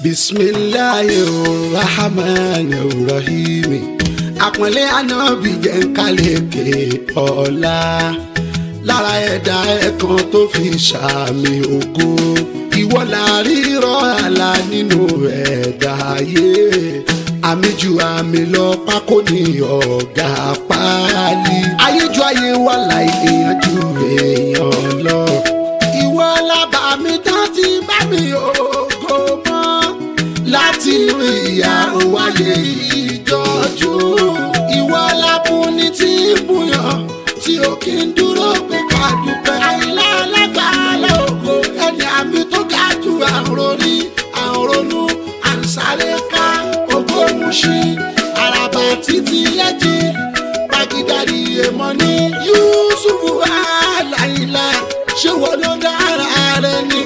bisimilayi rahman rahim àpọ́nlé ànábì jẹ́ ń kálẹ̀kè ọ̀la lára ẹ̀dá ẹ̀kan tó fi ṣàmì ògo ìwọ la rírọ̀ àlà nínú ẹ̀dá ayé àmì ju àmì lọ pákó ní ọ̀gá páálí ayé ju ayé wà láì èèyàn ju èèyàn lọ ìwọ lábà mi tán ti bá mi ògo mọ́ láti inú ìyá òwáyé ìjọ́jú ìwọ lábúni tí ń bùyàn tí ó kì í dúró pé ká dúpẹ́ àìlá alágbàálẹ̀ ògo ẹni àmì tó ga jù àrùn orí àrùn ronú àǹsáré ká ògo muṣi àràbà títí lẹ́jì pàgídàrí èèmọ̀ ní Yusufu aláìlá ṣé wọ́n ló dára rẹ ni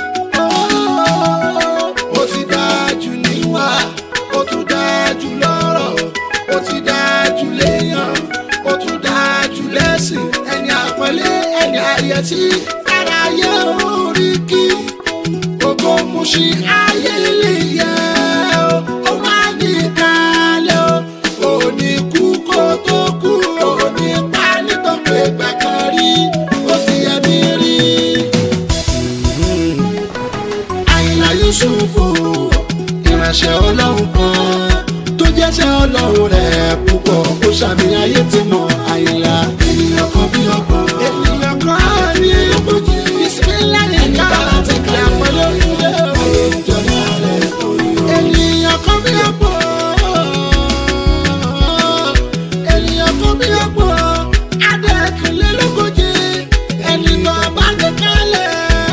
ó ti dájú níwà ó tún dájú lọ́rọ̀ ó ti dájú léèyàn ó tún dájú lẹ́sìn ẹni àpọ́nlé ẹni àyẹ̀tí ara ayé orí kí ògo muṣi ayé lè yẹ ó wá ní kalẹ̀ ó òní kú kó tó kú òní pa nítorí ìgbà kan rí ó ti yẹ mí rí. Àyìnlá Yusufu ìránṣẹ́ ọlọ́run kan tó jẹ́ṣẹ́ ọlọ́run rẹ̀ púpọ̀ ó ṣàmì ayé tí mọ Àyìnlá ènìyàn kan bí ọgbọ̀n ènìyàn kan á rí ogójì bisimilá yẹn ká láti kí àpẹẹrẹ orílẹ̀ ayé ìjọba rẹ̀ tó yọ. ènìyàn kan bí ọgbọ̀n ènìyàn kan bí ọgbọ̀n adẹ́kùnlélógójì ẹni tó bá gbé kalẹ̀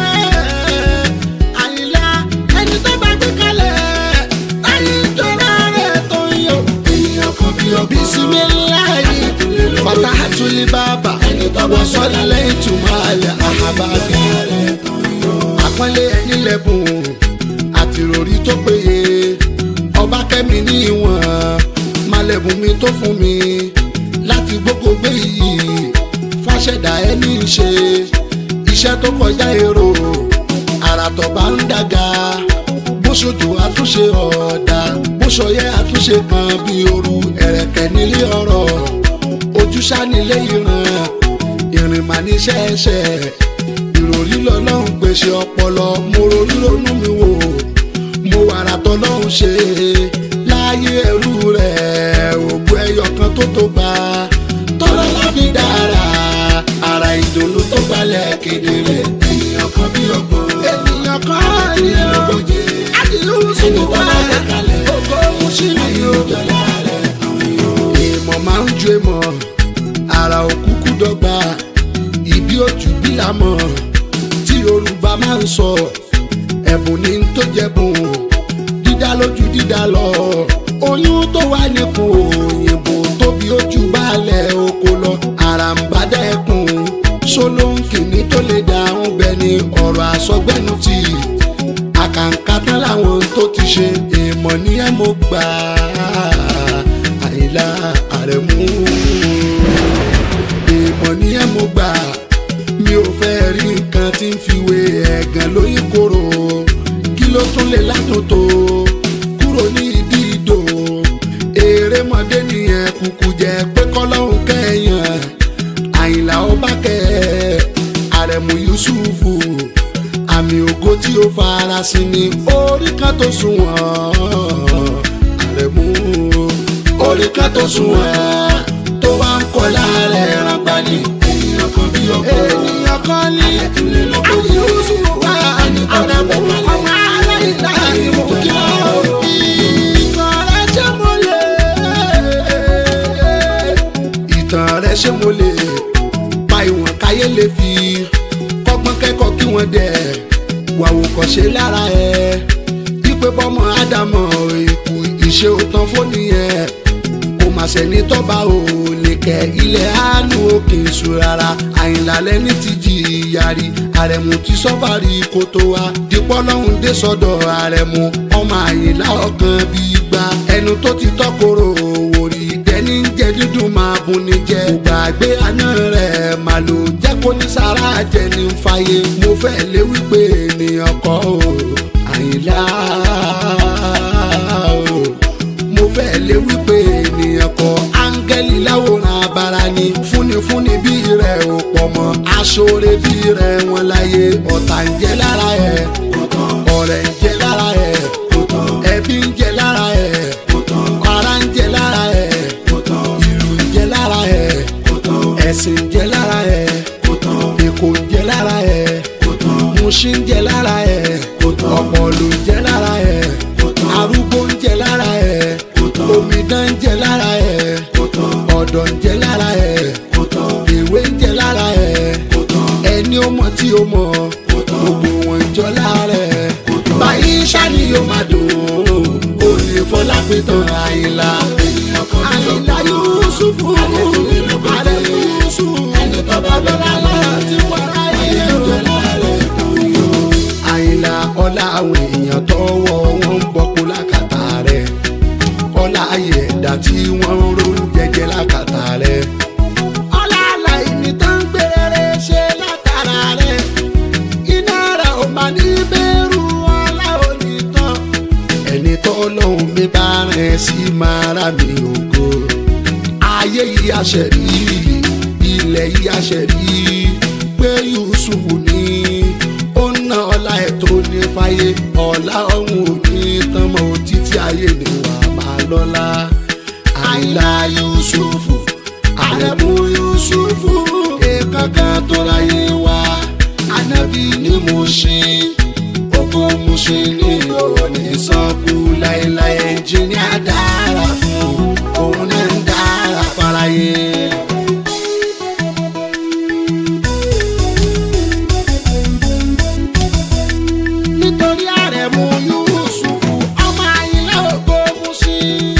Àyìnlá ẹni tó bá gbé kalẹ̀ ayé ìjọba rẹ̀ tó yọ. ènìyàn kan bí ọgbọ̀n bisimilayi fatahatuli baba ẹni tó bá sọ́lá lẹ́yìn túmọ̀ àlẹ́ àhábàbí àpọ́nlé ẹni lẹ́bùn àti ìròrí tó péye ọba kẹ́mi ní ìwọ̀n malẹ̀bùn mi tó fún mi láti gbogbo gbé yìí fàṣẹdà ẹni ṣe iṣẹ́ tó kọjá èrò àràtọ̀ bá ń dàga bó ṣojú àtúnṣe ọ̀dà bó ṣọyẹ àtúnṣe kan bí ooru ẹ̀rẹ̀kẹ́ nílé ọ̀rọ̀ ojúṣà nílé ìran ìrìn mà ní ṣẹ́ẹ̀ṣẹ̀ ìròrí lọ́lọ́run pèsè ọpọlọ mo ronú ronú mi wò mo wàrà tọ́lọ́run ṣe láyé ẹrú rẹ̀ ògbó ẹyọ kan tó tó gbà tọ́lá láti dára ara ìdùnnú tó gbalẹ̀ kedere ènìyàn kan bí ọgbọ́n ènìyàn kan ní ọgbọ́njẹ àdìlú sínú wà kalẹ̀ ògbó mùsùlùmí ó jọlá rẹ̀ ìmọ̀ máa ń ju èmọ̀ ara òkúkú dọ́gba ìbí òjò bí lámọ̀ tí Yorùbá máa ń sọ ẹ̀bùn ní tó jẹ̀bùn dídá lójú dídá lọ oyún tó wà nípò òyìnbó tóbi ojú balẹ̀ oko lọ àràǹbádá ẹkùn ṣolóńkìní tó lè dáhùn bẹ́ẹ̀ ni ọ̀rọ̀ àsọgbẹ́nu ti àkàǹkà tán láwọn tó ti ṣe èèmọ̀ ní ẹ̀ mo gbà Àyìnlá Àrẹ̀mú èèmọ̀ ní ẹ̀ mo gbà mi ò fẹ́ rí nǹkan tí ń fi wé ẹ̀gàn lóyún kóró kí ló tún lè ládùn tó kúrò ní ìdí ìdò erémọdé nìyẹn kúkú jẹ pé kọ́lọ́hún kẹ́yàn Àyìnlá ọba kẹ́ Àrẹ̀mú Yusufu àmì ògo tí ó farasin ní orí kan tó sunwọ̀n Àrẹ̀mú orí kan tó sunwọ̀n tó wá ń kọ́ láàrẹ̀ ẹ̀ràngbá ni ènìyàn kan bí ọkọ̀ ènìyàn kan ní àyè Yusufu wá Àrẹ̀mú ọmọ aláìlá ìmọ̀ kí wọ́n ìtàn rẹ̀ ṣe mo lè ìtàn rẹ̀ ṣe mo lè pa ìwọ̀n káyé lè fi kọ́gbọ́n kẹ́kọ̀ọ́ kí wọ́n dẹ̀ wàwò kọ́ ṣe lára ẹ̀ wípé bọ́mọ ádámọ̀ ikú ìṣe òtán fóni ẹ̀ kò mà sẹ́ni tọ́ba ò lè kẹ́ ilẹ̀ àánú òkè ìṣù rárá Àyìnlá lẹ́ni ti jìyà rí Àrẹ̀mú ti sọ́fàrí kó tó wá dípọ́ lọ́hùn dé sọ́dọ̀ Àrẹ̀mú ọmọ Àyìnlá ọkàn bí gbà ẹnu tó ti tọ́kọ̀rọ̀ òwòrì dẹ́ni ń jẹ dídùn máa bùn ní jẹ gbàgbé àná rẹ̀ màá lò jẹ́ kó ní sára jẹ ní fàyè mo fẹ́ lé wípé ènìyàn kọ́ o Àyìnlá aláwòrán abara ni fúnifúni bí rẹ̀ ò pọ̀ mọ́ aṣọ́re bí rẹ̀ wọn láyé ọ̀tá ń jẹ lára ẹ̀ ọ̀rẹ́ ń jẹ lára ẹ̀ ẹbí ń jẹ lára ẹ̀ ara ń jẹ lára ẹ̀ ìlú ń jẹ lára ẹ̀ ẹ̀sìn ń jẹ lára ẹ̀ èkó ń jẹ lára ẹ̀ muṣin ń jẹ lára ẹ̀ ọ̀pọ̀lù ń jẹ lára ẹ̀ arúgbó ń jẹ lára ẹ̀ omidan ń jẹ lára ẹ̀ ọ̀dọ́ ń jẹ lára ẹ̀ ìwé ń jẹ lára ẹ̀ ẹni ó mọ̀ tí ó mọ̀ gbogbo wọn ń jọ lára ẹ̀ báyìí ṣáni yóò máa dùn ó lè fọlá pé tán àyìnlá àyìnlá Yusufu àrẹ Yusufu ẹni tó bá bọ́lá láti wàrà yẹ àyìnlá ọlá àwọn èèyàn tọwọ́ wọn ń bọ́kú lákàtà rẹ̀ ọlá ayé ẹ̀dá tí wọ́n ń ro jẹjẹ lákàtà rẹ̀ ọlá aláìní tó ń gbére ṣe látara rẹ̀ iná rẹ̀ ò máa ní bẹ́rù ọlá òní tán ẹni tó lóhùn mi bá rẹ̀ sí máa rà mí ògo ayé yìí àṣẹrí ilẹ̀ yìí àṣẹrí pé Yusufu ní ó ná ọlá ẹ̀ tó ní fáyé ọlá ọ̀hún ò ní tán mọ́ títí ayé ni wà á máa lọ́lá àìlá Yusufu àrẹ̀mú Yusufu èèkànkan tó ráyé wá ànábì ni mo ṣe oko mo ṣe ní òní sọ́kù láéláé ẹnjìníà dára fún òun náà ń dára fáráyé. nítorí àrẹ̀mú Yusufu ọmọ Àyìnlá Ògúnmúsì.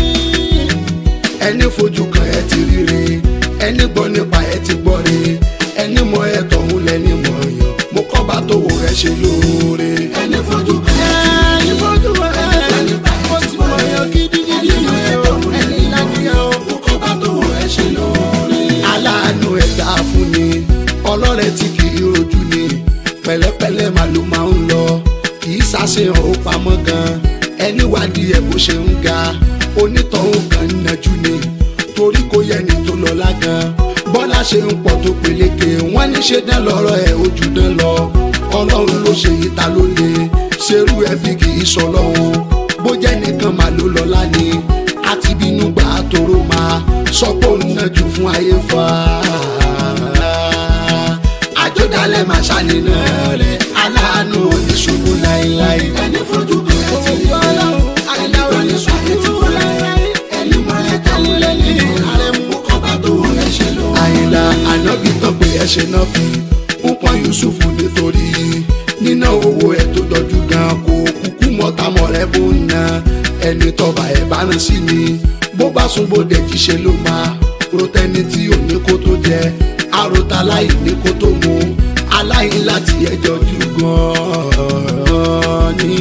ẹni fojú kan ẹ ti ríre ẹni gbọ́ nípa ẹ ti gbọ́ re ẹni mọ ẹ tọ̀hún lẹni mọ̀ yàn mo kọ́ bá tó wò ẹ ṣe lóore. ẹni fojú kan ẹ ti ríre ẹni fojú kan ẹ ti ríre mo ti mọ̀ yàn gidigidi ẹni lánìyàn mo kọ́ bá tó wò ẹ ṣe lóore. aláàánú ẹ̀dá fún ni ọlọ́rẹ̀ tí kì í rojú ni pẹ̀lẹ́pẹ̀lẹ́ màá ló máa ń lọ kì í ṣàṣehàn ó pamọ́ gan ẹni wádìí ẹ̀ bó ṣe ń ga onítọ̀hún kan ń najú ni torí kò yẹ ni tó lọ́lá gan bọ́lá ṣe ń pọ̀ tó peléke wọ́n ní ṣe dán lọ́rọ̀ ẹ̀ ojú dán lọ ọlọ́run ló ṣe yìí ta ló lè ṣerú ẹbí kì í sọ lọ́hùn bó jẹ́ nìkan màá ló lọ́lá ni àti bínú gbà á toró máa sọ pé òun náà jù fún ayé fa àjọdálẹ̀ máa ṣàníná rẹ̀ aláàánú oníṣubú láéláé. ẹni fojú kan ẹ ti rí ọlọ́run àyìnlá oníṣubú ti kú láéláé. ẹni mọ ẹ tẹ́lẹ̀ lẹ́yìn ààrẹ mú kọ́ba tó wọ ẹ ṣe lọ. àyìnlá ànábì tán pé ẹ ṣe náà fi ń pọ́n Yusufu nítorí níná owó ẹ tó dọ̀jú gan kó kúkú mọ́tàmọ́ rẹ bó ń na ẹni tọ́ba ẹ̀ bá rán sí ni bó bá sún bóde jíṣe ló máa rotẹni tí ò ní kó tó jẹ àròtà láì ní kó tó mu aláì láti ẹjọ́ jù gan-an ní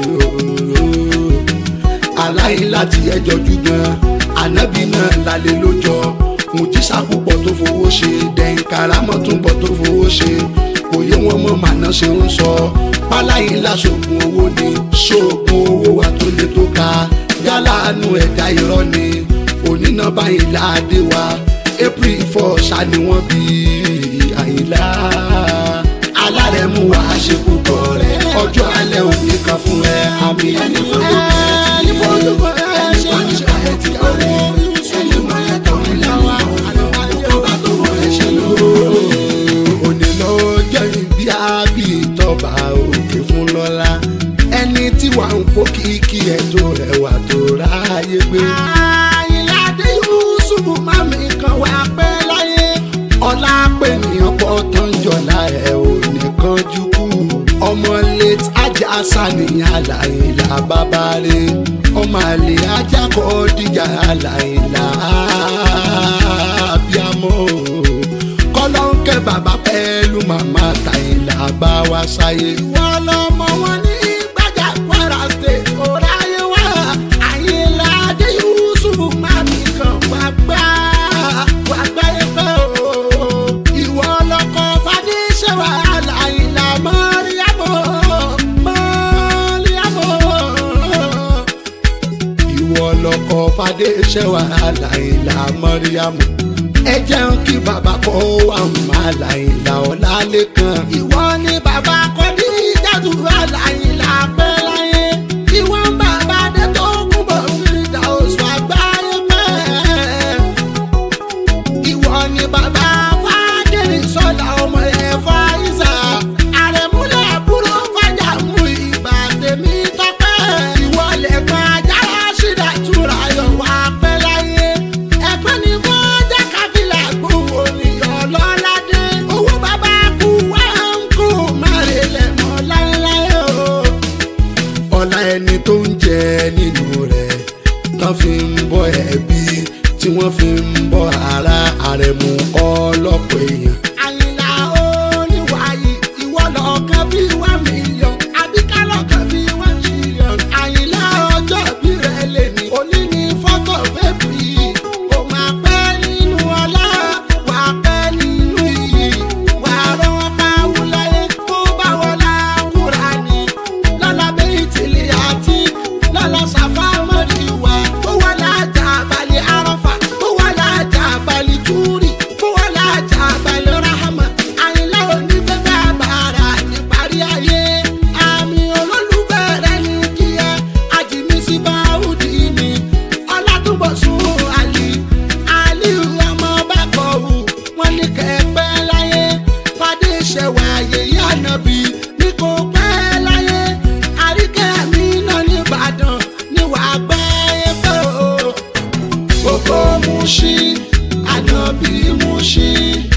aláì láti ẹjọ́ jù gan-an ànábì náà lálẹ́ lójọ́ mùjísà púpọ̀ tó fowó ṣe dẹ̀yìn karamọ́ tún pọ̀ tó fowó ṣe kò yé wọn mọ́ màná ṣe ń sọ páláyé láṣoògùn owó ni ṣoògùn owó wa tó lè tó ka yálàánú ẹ̀dá irọ́ ni onínà báyìí láàdé wa april four ṣá ni wọ́n bí àyìnlá alárẹ̀mú wa ṣe púpọ̀ rẹ̀ ọjọ́ alẹ́ òní kan fún ẹ àmì ẹni fojú kan ẹni fojú kan ẹni fojú kan ẹ ti kọ́ rẹ̀ ẹni mọ ẹ tó ń lọ wá àlọ́ bá tó wọ ẹ ṣe lóore. òní ló jẹ́ ibi àbí ìtọ́ba òkè fún lọ́la ẹni tí wà ń kó kíkí ẹ̀ tó rẹwà tó ráyé gbé. àyìnládé Yusufu mami kan wá pẹ́ láyé ọlá pé nìyàn pọ̀ tó ń jọlá ẹ̀ ò nìkan jù kú ọmọ late ajá sàníyàn àlàyìnlá bàbá rẹ̀ ọmọ àlè ajá kọ́ díjà àlàyìnlá bíamọ́ kọ́lọ́ńkẹ́ bàbá pẹ̀lú màmá tàyìnlá bá wá sáyé. wọ́n lọ́mọ wọn ní gbàjà Kwara State ọ̀ráyé wá àyìnlá adé Yusufu mami kan wá gbá wá gbá ẹgbẹ́ o. ìwọ lọkọ fadé ṣe wàhálà àyìnlá mọ́ríyàmọ́ mọ́ríyàmọ́ ìwọ lọkọ fadé ṣẹ́wà àlàyìnlá mọ́ríyàmù ẹ jẹun kí bàbá kọ́ wà má àlàyìnlá ọ̀làlẹ́kan ìwọ ni bàbá kọ́ ní ìjàdùrú àlàyìnlá pẹ́ láyé ìwọ ń bàbá dé tó kún bọ̀ fìdá oṣù àgbáyé mẹ́ẹ̀ẹ́ ìwọ ni bàbá fàdérì sọlá ọmọ ẹ fàyíṣà àrẹ̀múlẹ̀ àbúrò fàjà mú ìgbà tèmi tọpẹ́ ìwọ lẹ́gbọ́n ajára ṣídà túra yọ wá pẹ́ láyé ẹgbẹ́ ni wọ́n jẹ́ kábílà gbòòrò nìyọ̀ lọ́ládé owó bàbá kú wá ń kú márìlẹ̀ mọ́ láéláé o ọlá ẹni tó ń jẹ nínú rẹ̀ tán fi ń bọ́ ẹbí tí wọ́n fi ń bọ́ ara àrẹ̀mú ọlọ́pọ̀ èèyàn. àyìnlá oníwàyí ìwọ lọ́ọ̀kan bí wá mílíọ̀n àbíká lọ́ọ̀kan bí wá mílíọ̀n. àyìnlá ọjọ́ bí rẹ̀ lè ní òní ní fọ́tò fẹ́ẹ̀bù yìí ó máa pẹ́ nínú ọlá wà á pẹ́ nínú iyì wà á rán bá wúláyé tó bá wọlá kúra ní lọ́la bẹ́ẹ̀ tìlẹ̀ àti lọ́la ṣàfà mọ́ríwá ó wà lájà balẹ̀ arọ́fà ó wà lájà balẹ̀ túrì ó wà lájà balẹ̀ rahama àyìnlá òní bẹ́ẹ̀ àbàrà níparí ayé àmì olólùfẹ́ rẹ̀ ní kíá àjìmísí báwùdí ni ọlátúbọ̀sùn àlì àlì ọmọ bá kọ̀ wù wọ́n ní kẹ́pẹ́ láyé fadé ṣẹ̀wà yèyí ànábì ní kò pẹ́ láyé àríkẹ́ mi náà nìbàdàn ní wàá gbẹ́ ẹgbẹ́ o. gbogbo Mùṣín ànábì Mùṣín